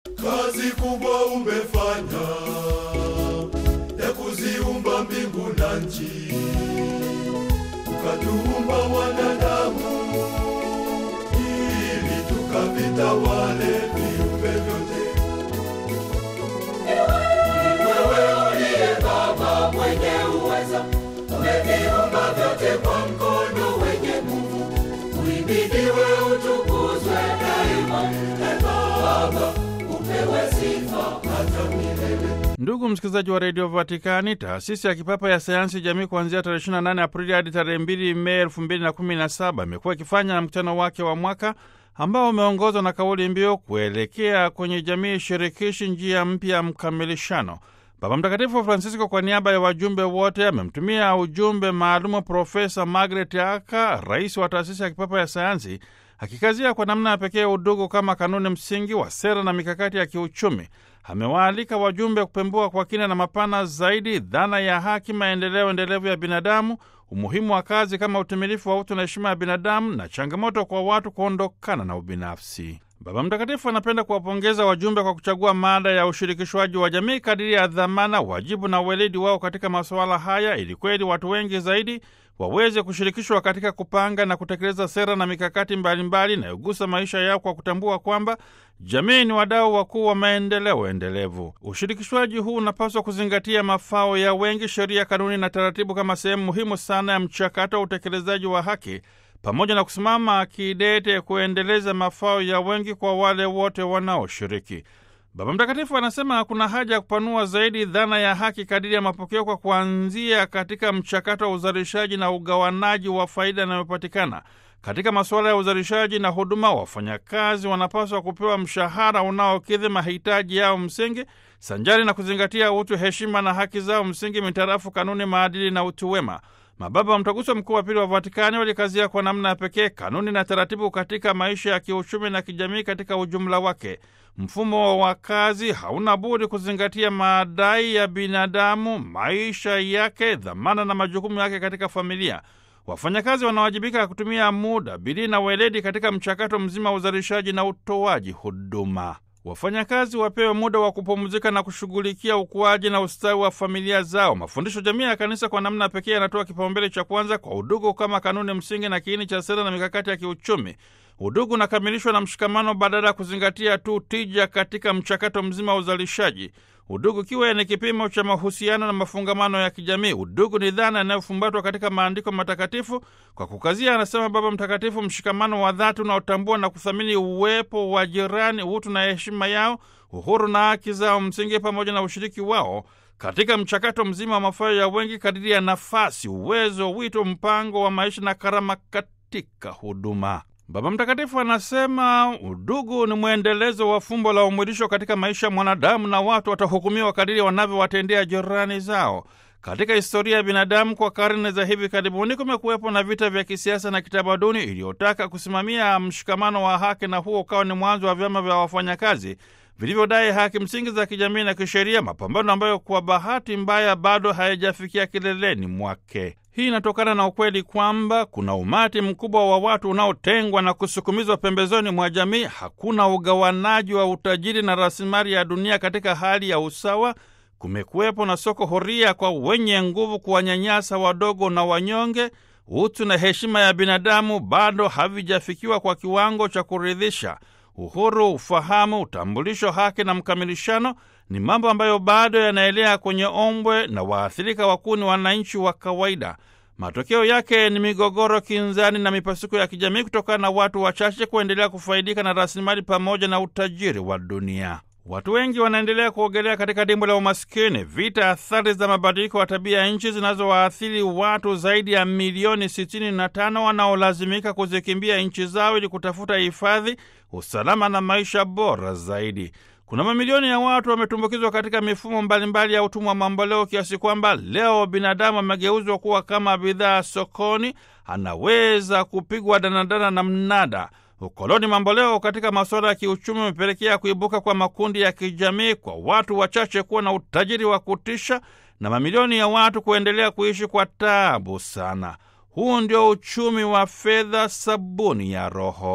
kazi kubwa umefanya ya kuziumba mbingu na nchi, ukatuumba wanadamu ili tukavitawale viumbe vyote. Wewe uliye Baba mwenye uweza, umeviumba vyote kwa mkono wenye nguvu. Uhimidiwe, utukuzwe daima. E Baba, upewe sifa hata milele. Ndugu msikilizaji wa redio Vatikani, taasisi ya kipapa ya sayansi jamii kuanzia tarehe 28 Aprili hadi tarehe 2 Mei 2017 imekuwa ikifanya mkutano wake wa mwaka ambao umeongozwa na kauli mbiu kuelekea kwenye jamii shirikishi, njia mpya ya mkamilishano. Baba Mtakatifu Francisco kwa niaba ya wajumbe wote amemtumia ujumbe maalumu Profesa Margaret Aka, rais wa taasisi ya kipapa ya sayansi, akikazia kwa namna ya pekee udugu kama kanuni msingi wa sera na mikakati ya kiuchumi. Amewaalika wajumbe kupembua kwa kina na mapana zaidi dhana ya haki, maendeleo endelevu ya binadamu, umuhimu wa kazi kama utimilifu wa utu na heshima ya binadamu, na changamoto kwa watu kuondokana na ubinafsi. Baba Mtakatifu anapenda kuwapongeza wajumbe kwa kuchagua mada ya ushirikishwaji wa jamii kadiri ya dhamana, wajibu na uweledi wao katika masuala haya, ili kweli watu wengi zaidi waweze kushirikishwa katika kupanga na kutekeleza sera na mikakati mbalimbali inayogusa maisha yao kwa kutambua kwamba jamii ni wadau wakuu wa maendeleo endelevu. Ushirikishwaji huu unapaswa kuzingatia mafao ya wengi, sheria, kanuni na taratibu kama sehemu muhimu sana ya mchakato wa utekelezaji wa haki pamoja na kusimama kidete kuendeleza mafao ya wengi kwa wale wote wanaoshiriki. Baba Mtakatifu anasema kuna haja ya kupanua zaidi dhana ya haki kadiri ya mapokeo kwa kuanzia katika mchakato wa uzalishaji na ugawanaji wa faida inayopatikana katika masuala ya uzalishaji na huduma. Wafanyakazi wanapaswa kupewa mshahara unaokidhi mahitaji yao msingi sanjari na kuzingatia utu, heshima na haki zao msingi mitarafu kanuni, maadili na utu wema. Mababa wa Mtaguso Mkuu wa Pili wa Vatikani walikazia kwa namna ya pekee kanuni na taratibu katika maisha ya kiuchumi na kijamii katika ujumla wake. Mfumo wa kazi hauna budi kuzingatia madai ya binadamu, maisha yake, dhamana na majukumu yake katika familia. Wafanyakazi wanawajibika kutumia muda, bidii na weledi katika mchakato mzima wa uzalishaji na utoaji huduma. Wafanyakazi wapewe muda wa kupumzika na kushughulikia ukuaji na ustawi wa familia zao. Mafundisho jamii ya Kanisa kwa namna pekee yanatoa kipaumbele cha kwanza kwa udugu kama kanuni msingi na kiini cha sera na mikakati ya kiuchumi. Udugu unakamilishwa na mshikamano badala ya kuzingatia tu tija katika mchakato mzima wa uzalishaji. Udugu kiwe ni kipimo cha mahusiano na mafungamano ya kijamii. Udugu ni dhana inayofumbatwa katika maandiko matakatifu kwa kukazia, anasema Baba Mtakatifu, mshikamano wa dhati unaotambua na kuthamini uwepo wa jirani, utu na heshima yao, uhuru na haki zao msingi, pamoja na ushiriki wao katika mchakato mzima wa mafao ya wengi kadiri ya nafasi, uwezo, wito, mpango wa maisha na karama katika huduma. Baba Mtakatifu anasema udugu ni mwendelezo wa fumbo la umwilisho katika maisha ya mwanadamu, na watu watahukumiwa kadiri wanavyowatendea jirani zao. Katika historia ya binadamu kwa karne za hivi karibuni, kumekuwepo na vita vya kisiasa na kitamaduni iliyotaka kusimamia mshikamano wa haki, na huo ukawa ni mwanzo wa vyama vya wafanyakazi vilivyodai haki msingi za kijamii na kisheria, mapambano ambayo kwa bahati mbaya bado hayajafikia kileleni mwake. Hii inatokana na ukweli kwamba kuna umati mkubwa wa watu unaotengwa na kusukumizwa pembezoni mwa jamii. Hakuna ugawanaji wa utajiri na rasilimali ya dunia katika hali ya usawa. Kumekuwepo na soko huria kwa wenye nguvu kuwanyanyasa wadogo na wanyonge. Utu na heshima ya binadamu bado havijafikiwa kwa kiwango cha kuridhisha. Uhuru, ufahamu, utambulisho, haki na mkamilishano ni mambo ambayo bado yanaelea kwenye ombwe, na waathirika wakuu ni wananchi wa kawaida. Matokeo yake ni migogoro, kinzani na mipasuko ya kijamii kutokana na watu wachache kuendelea kufaidika na rasilimali pamoja na utajiri wa dunia. Watu wengi wanaendelea kuogelea katika dimbwi la umaskini. Vita, athari za mabadiliko ya tabia ya nchi zinazowaathiri watu zaidi ya milioni 65 wanaolazimika kuzikimbia nchi zao ili kutafuta hifadhi, usalama na maisha bora zaidi. Kuna mamilioni ya watu wametumbukizwa katika mifumo mbalimbali ya utumwa mamboleo kiasi kwamba leo binadamu amegeuzwa kuwa kama bidhaa sokoni, anaweza kupigwa danadana na mnada. Ukoloni mamboleo katika masuala ya kiuchumi umepelekea kuibuka kwa makundi ya kijamii, kwa watu wachache kuwa na utajiri wa kutisha na mamilioni ya watu kuendelea kuishi kwa taabu sana. Huu ndio uchumi wa fedha, sabuni ya roho.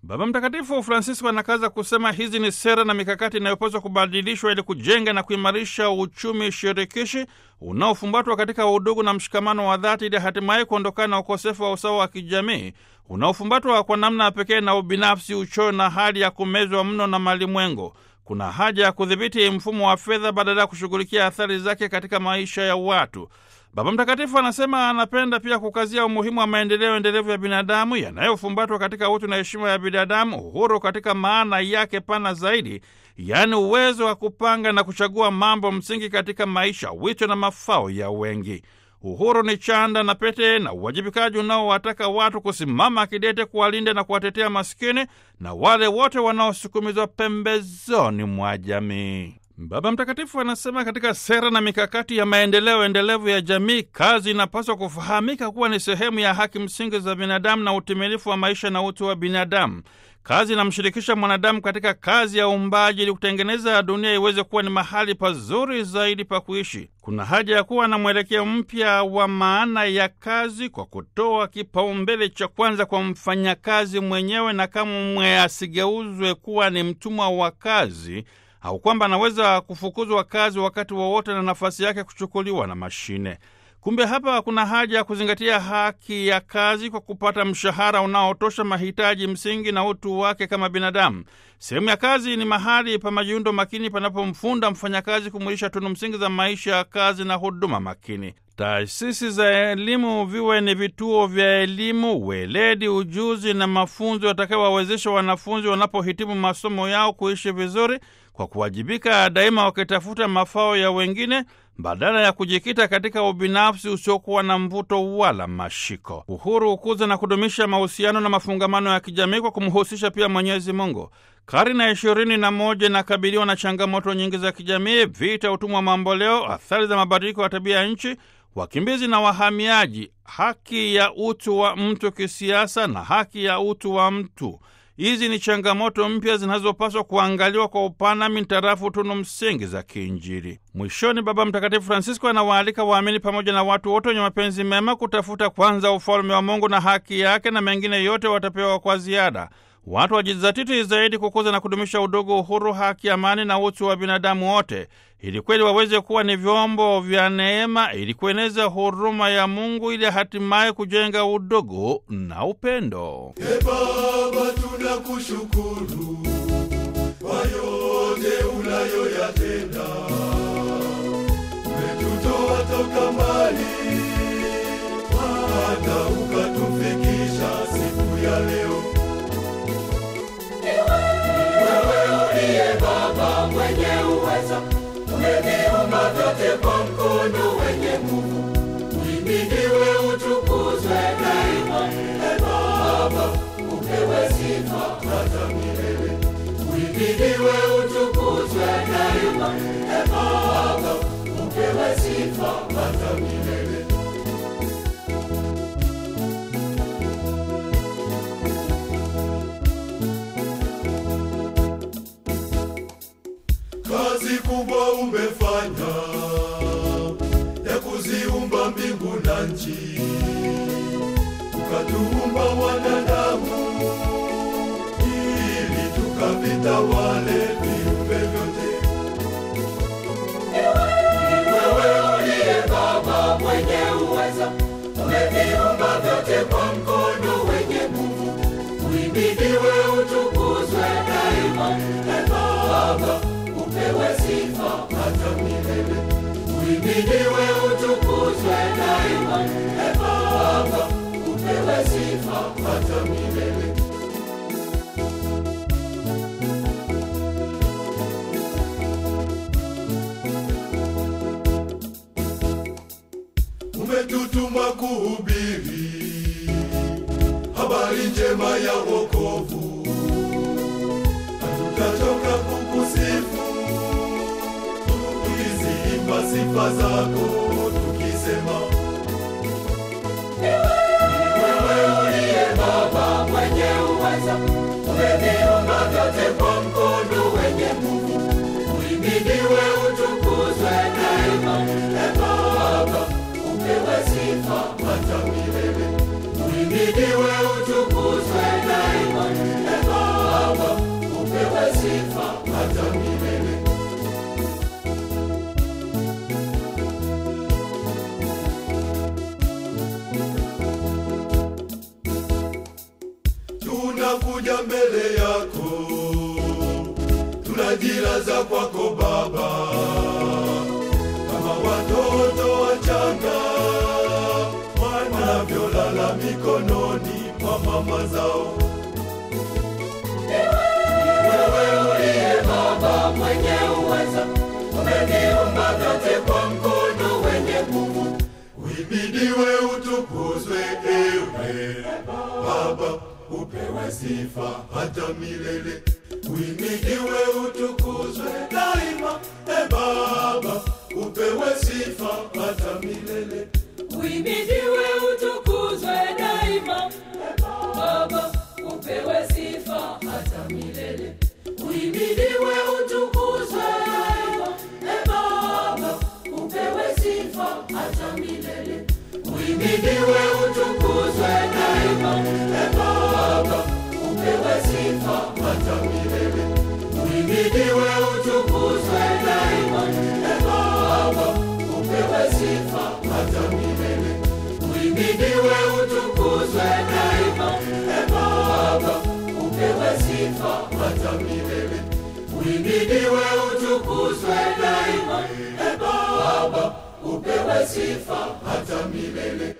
Baba Mtakatifu Francisco anakaza kusema hizi ni sera na mikakati inayopaswa kubadilishwa ili kujenga na kuimarisha uchumi shirikishi unaofumbatwa katika udugu na mshikamano wa dhati, ili hatimaye kuondokana na ukosefu wa usawa wa kijamii unaofumbatwa kwa namna ya pekee na ubinafsi, uchoyo na hali ya kumezwa mno na malimwengo. Kuna haja ya kudhibiti mfumo wa fedha badala ya kushughulikia athari zake katika maisha ya watu. Baba Mtakatifu anasema anapenda pia kukazia umuhimu wa maendeleo endelevu ya binadamu yanayofumbatwa katika utu na heshima ya binadamu, uhuru katika maana yake pana zaidi, yaani uwezo wa kupanga na kuchagua mambo msingi katika maisha, wito na mafao ya wengi. Uhuru ni chanda na pete na uwajibikaji unaowataka watu kusimama kidete kuwalinda na kuwatetea maskini na wale wote wanaosukumizwa pembezoni mwa jamii. Baba Mtakatifu anasema katika sera na mikakati ya maendeleo endelevu ya jamii, kazi inapaswa kufahamika kuwa ni sehemu ya haki msingi za binadamu na utimilifu wa maisha na utu wa binadamu. Kazi inamshirikisha mwanadamu katika kazi ya uumbaji ili kutengeneza dunia iweze kuwa ni mahali pazuri zaidi pa kuishi. Kuna haja ya kuwa na mwelekeo mpya wa maana ya kazi kwa kutoa kipaumbele cha kwanza kwa mfanyakazi mwenyewe, na kamwe asigeuzwe kuwa ni mtumwa wa kazi au kwamba anaweza kufukuzwa kazi wakati wowote na nafasi yake kuchukuliwa na mashine. Kumbe hapa kuna haja ya kuzingatia haki ya kazi kwa kupata mshahara unaotosha mahitaji msingi na utu wake kama binadamu. Sehemu ya kazi ni mahali pa majiundo makini panapomfunda mfanyakazi kumwilisha tunu msingi za maisha ya kazi na huduma makini. Taasisi za elimu viwe ni vituo vya elimu, weledi, ujuzi na mafunzo yatakayowawezesha wanafunzi wanapohitimu masomo yao kuishi vizuri kwa kuwajibika daima, wakitafuta mafao ya wengine badala ya kujikita katika ubinafsi usiokuwa na mvuto wala mashiko. Uhuru hukuza na kudumisha mahusiano na mafungamano ya kijamii kwa kumhusisha pia Mwenyezi Mungu. Karne ya ishirini na moja inakabiliwa na changamoto nyingi za kijamii: vita, utumwa mamboleo, athari za mabadiliko ya tabia ya nchi, wakimbizi na wahamiaji, haki ya utu wa mtu kisiasa na haki ya utu wa mtu. Hizi ni changamoto mpya zinazopaswa kuangaliwa kwa upana mintarafu tunu msingi za kiinjili. Mwishoni, Baba Mtakatifu Francisco anawaalika waamini pamoja na watu wote wenye mapenzi mema kutafuta kwanza ufalme wa Mungu na haki yake, na mengine yote watapewa kwa ziada. Watu wajizatiti zaidi kukuza na kudumisha udugu, uhuru, haki, amani na utu wa binadamu wote, ili kweli waweze kuwa ni vyombo vya neema, ili kueneza huruma ya Mungu, ili hatimaye kujenga udugu na upendo. E Baba, tunakushukuru kwa yote unayoyatenda. Umetutoa toka mbali hata ukatufikisha siku ya leo. Wewe uliye Baba mwenye uweza, umeviumba vyote kwa mkono wenye nguvu. Uhimidiwe, utukuzwe daima. E Baba, upewe sifa hata milele. Uhimidiwe, utukuzwe daima. E Baba, upewe sifa hata milele. Kazi kubwa umefanya ya kuziumba mbingu na nchi, ukatuumba wanadamu ili tukavitawale viumbe vyote. Wewe uliye Baba mwenye uweza, umeviumba vyote kwa mkono wenye nguvu. Uhimidiwe, utukuzwe daima. E Baba, upewe sifa hata milele. Uhimidiwe, utukuzwe daima. E Baba, upewe sifa hata milele. Umetutuma kuhubiri habari njema ya wokovu, hatutachoka kukusifu tukiziimba sifa zako tukisema Wewe uliye Baba mwenye uweza, umeviumba vyote kwa mkono wenye nguvu. Uhimidiwe, utukuzwe daima. E Baba, upewe sifa hata milele. Uhimidiwe, utukuzwe daima. E Baba, tumejilaza kwako Baba, kama watoto wachanga wanavyolala mikononi mwa mama zao. Wewe uliye Baba mwenye uweza, umeviumba vyote kwa mkono wenye nguvu. Uhimidiwe, utukuzwe, ewe Baba, upewe sifa hata milele. Uhimidiwe, utukuzwe daima, e Baba, upewe sifa hata milele. Uhimidiwe, utukuzwe daima. Baba, upewe sifa hata milele. Uhimidiwe, utukuzwe daima. E Baba, upewe sifa hata milele. Uhimidiwe, utukuzwe daima. E Baba, upewe sifa hata milele. Uhimidiwe, utukuzwe daima. E Baba, upewe sifa hata milele. Uhimidiwe, utukuzwe daima. E Baba, upewe sifa hata milele. Uhimidiwe, utukuzwe daima. E Baba, upewe sifa hata milele.